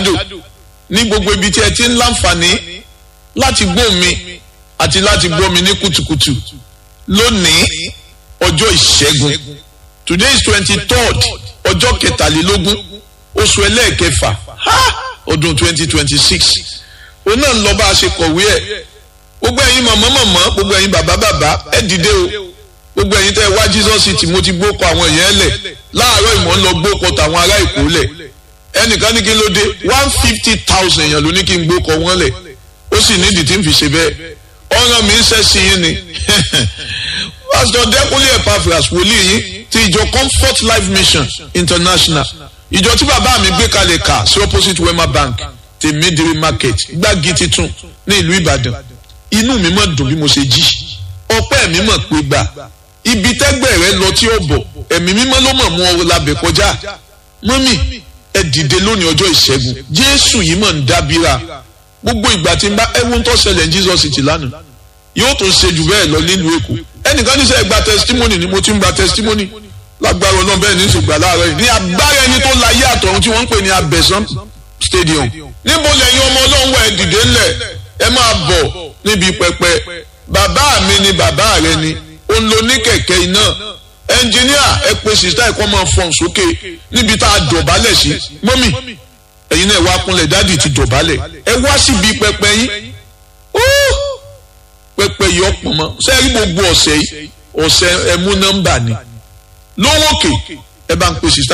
jákèjádò ní gbogbo ibi tí ẹ ti ń láǹfààní láti gbọ́ mi àti láti gbọ́ mi ní kùtùkùtù lónìí ọjọ́ ìṣẹ́gun today is twenty third ọjọ́ kẹtàlélógún oṣù ẹlẹ́ẹ̀kẹfà ọdún twenty twenty six òun náà ń lọ bá a ṣe kọ̀wé ẹ̀ gbogbo ẹ̀yin màmá màmá gbogbo ẹ̀yin bàbá bàbá ẹ dìde o gbogbo ẹ̀yin tẹ́ ẹ wá Jesus city mo ti gbókọ àwọn èèyàn lẹ̀ láàárọ̀ ìmọ̀ ń lọ gbókọ tàwọn ará Èkó lẹ̀ ẹnìkan ní kí ló dé one fifty thousand èèyàn ló ní kí n gbókọ wọn lẹ̀ ó sì nídìí tí n fi ṣe bẹ́ẹ̀ ọ̀ràn mi ń ṣẹ́ sí yín ni Pastor Dẹ́kunlé Epaphras wòlíì yín ti ìjọ Comfort Life Mission International ìjọ tí bàbá mi gbé kalẹ̀ kà sí opposite Wema Bank ti Midiri Market gbági titun ní ìlú Ìbàdàn inú mi mọ̀ dùn bí mo ṣe jí ọpẹ́ mi mọ̀ pé gbà ibi tẹ́gbẹ́ rẹ lọ tí ó bọ̀ ẹ̀mí mímọ́ ló mọ̀ mú ọ labẹ̀ kọjá mọ́mì ẹ dìde lónìí ọjọ́ ìṣẹ́gun Jésù yìí mọ̀ ń dábìrà gbogbo ìgbà tí n bá ẹwọ́n tó ṣẹlẹ̀ ní Jesus City lánàá yóò tó ṣe jù bẹ́ẹ̀ lọ nílùú Èkó ẹnìkan ní sẹ́ gba testimony ni mo ti ń gba testimony lágbára ọlọ́run bẹ́ẹ̀ ní ìṣègbà láàárọ̀ yìí ní agbára ẹni tó la yé àtọ̀run tí wọ́n ń pè ní Abẹ́sán stadium níbo lẹ́yìn ọmọ ọlọ́run wà ẹ dìde ńlẹ̀ ẹ máa bọ̀ níbi pẹpẹ bàbá mi ni bàbá rẹ ni ó ń lo ní kẹ̀kẹ́ iná ẹnjìníà ẹ pe sista ẹ̀kọ́ máa fọ̀n sókè níbi tá a dọ̀bálẹ̀ sí mọ́mì ẹ̀yin náà wá kúnlẹ̀ dádì ti dọ̀bálẹ̀ ẹ wá síbi pẹpẹ yín pẹpẹ yìí ọ̀pọ̀ mọ́ sẹ́ẹ̀rí gbogbo ọ̀sẹ̀ yìí ọ̀sẹ̀ ẹ̀mú nọ́mbà ni lówókè ẹ bá ń pe sista